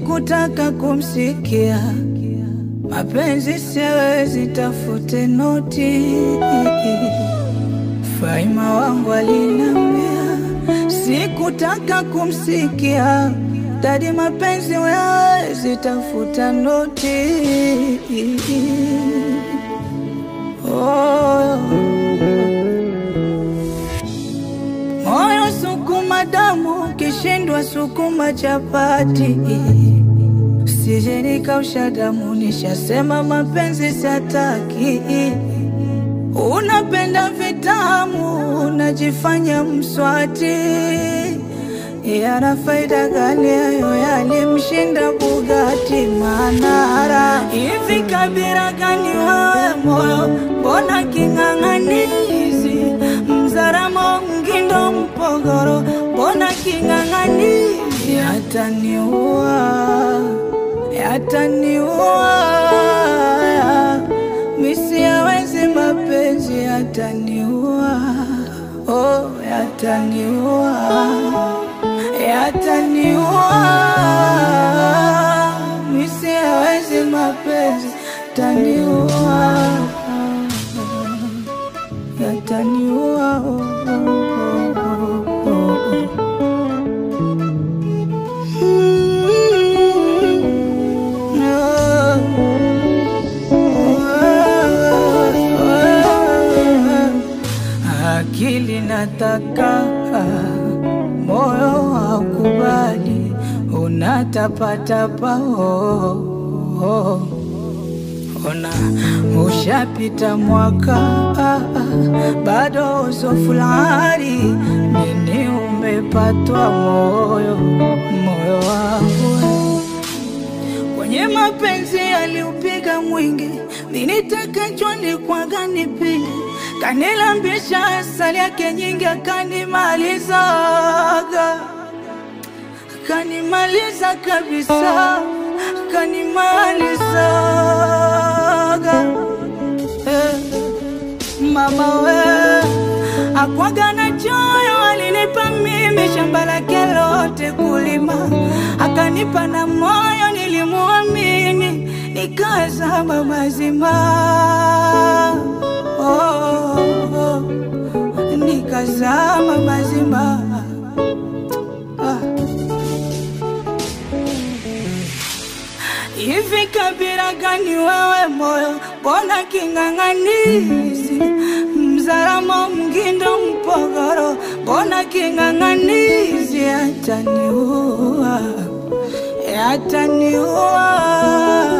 sikutaka kumsikia. Mapenzi siwezi, tafute noti. Faima wangu alinambia, sikutaka kumsikia. Dadi, mapenzi wezi, tafuta noti. Oh. Moyo sukuma damu, kishindwa sukuma chapati. Sije nikausha damu, nishasema mapenzi sataki. Unapenda vitamu, unajifanya mswati. Yana faida gani hayo yalimshinda Bugatti Manara? Hivi kabila gani wewe moyo, mbona king'ang'anizi? Mzaramo Mgindo Mpogoro, mbona king'ang'anizi? Yataniua, yataniua, misi yawezi mapenzi yataniua, oh, yataniua yataniua misi hawezi mapenzi taniua yataniua oh, oh, oh, oh, oh. Mm, oh. Akili nataka moyo haukubali, unatapatapa oh, oh. Ona ushapita mwaka ah, ah, bado usofulari nini umepatwa moyo moyo wangu kwenye mapenzi aliupiga mwingi, ninitakachwa ni kwaga nipige, kanilambisha asali yake nyingi, akanimalizaga, akanimaliza kabisa, akanimalizaga eh. Mama we akwaga na choyo, alinipa mimi shamba lake lote kulima, akanipa na moyo, nilimuamini nikazama mazima oh, oh, nikazama mazima ah. Hivi kabila gani wewe moyo, mbona king'ang'anizi? Mzaramo Mgindo Mpogoro, mbona king'ang'anizi? Yataniua, yataniua